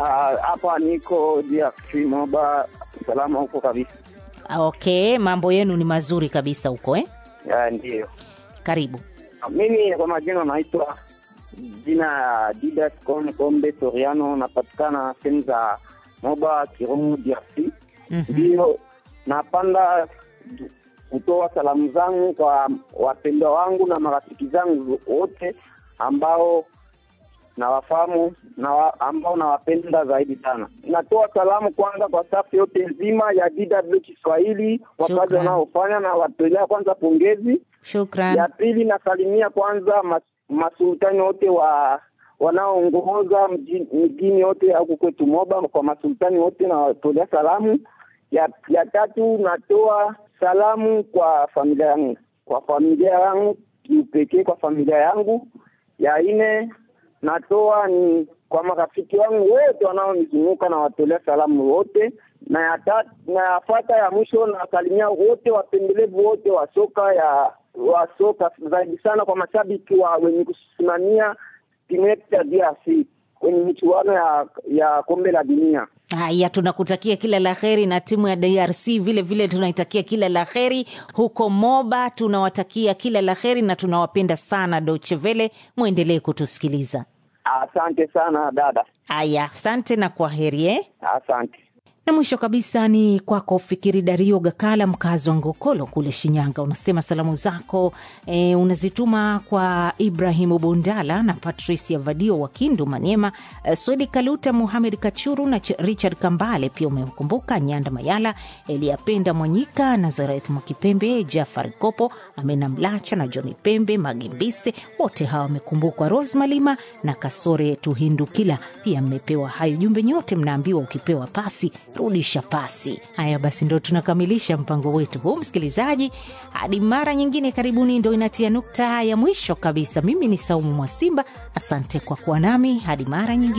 Ah, hapa niko DRC Moba, salama huko kabisa. Okay, mambo yenu ni mazuri kabisa huko eh? Ya, ndiyo. Karibu. Mimi kwa majina naitwa jina ya Didas Kon Kombe Soriano, napatikana sehemu za Moba Kirumu DRC. Mhm. Ndiyo, napanda kutoa salamu zangu kwa wapendwa wangu na marafiki zangu wote ambao nawafahamu na wa, ambao nawapenda zaidi sana. Natoa salamu kwanza kwa safu yote nzima ya DW Kiswahili kwa kazi Shukran. wanaofanya na watolea kwanza pongezi. Shukran. Ya pili nasalimia kwanza mas, masultani wote wa wanaoongoza mji- mjini yote huku kwetu Moba, kwa masultani wote nawatolea salamu. Ya, ya tatu natoa salamu kwa familia yangu, kwa familia yangu kiupekee, kwa familia yangu. Ya nne natoa ni kwa marafiki wangu wote wanaonizunguka na watolea salamu wote, na ya tatu na yafata ya mwisho nasalimia wote wapendelevu wote wa soka ya wa soka zaidi sana kwa mashabiki wa wenye kusimamia timu yetu ya DRC kwenye michuano ya ya kombe la dunia. Haya, tunakutakia kila la heri na timu ya DRC vile vile tunaitakia kila la heri huko Moba. Tunawatakia kila la heri na tunawapenda sana Deutsche Welle, mwendelee kutusikiliza. Asante sana dada, Haya, asante na kwa heri eh? asante. na mwisho kabisa ni kwako Fikiri Dario Gakala, mkazi wa Ngokolo kule Shinyanga. Unasema salamu zako e, unazituma kwa Ibrahimu Bundala na Patricia Vadio wa Kindu Maniema, e, Swedi Kaluta, Muhamed Kachuru na Ch- Richard Kambale. Pia umemkumbuka Nyanda Mayala, Eliapenda Mwanyika, Nazareth Mwakipembe, Jafari Kopo, Amena Mlacha na Johni Pembe Magimbise. Wote hawa wamekumbukwa, Rose Malima na Kasore Tuhindukila. Pia mmepewa hayo jumbe, nyote mnaambiwa ukipewa pasi rudisha pasi. Haya basi, ndo tunakamilisha mpango wetu huu, msikilizaji. Hadi mara nyingine, karibuni. Ndo inatia nukta ya mwisho kabisa. Mimi ni Saumu Mwasimba, asante kwa kuwa nami hadi mara nyingine.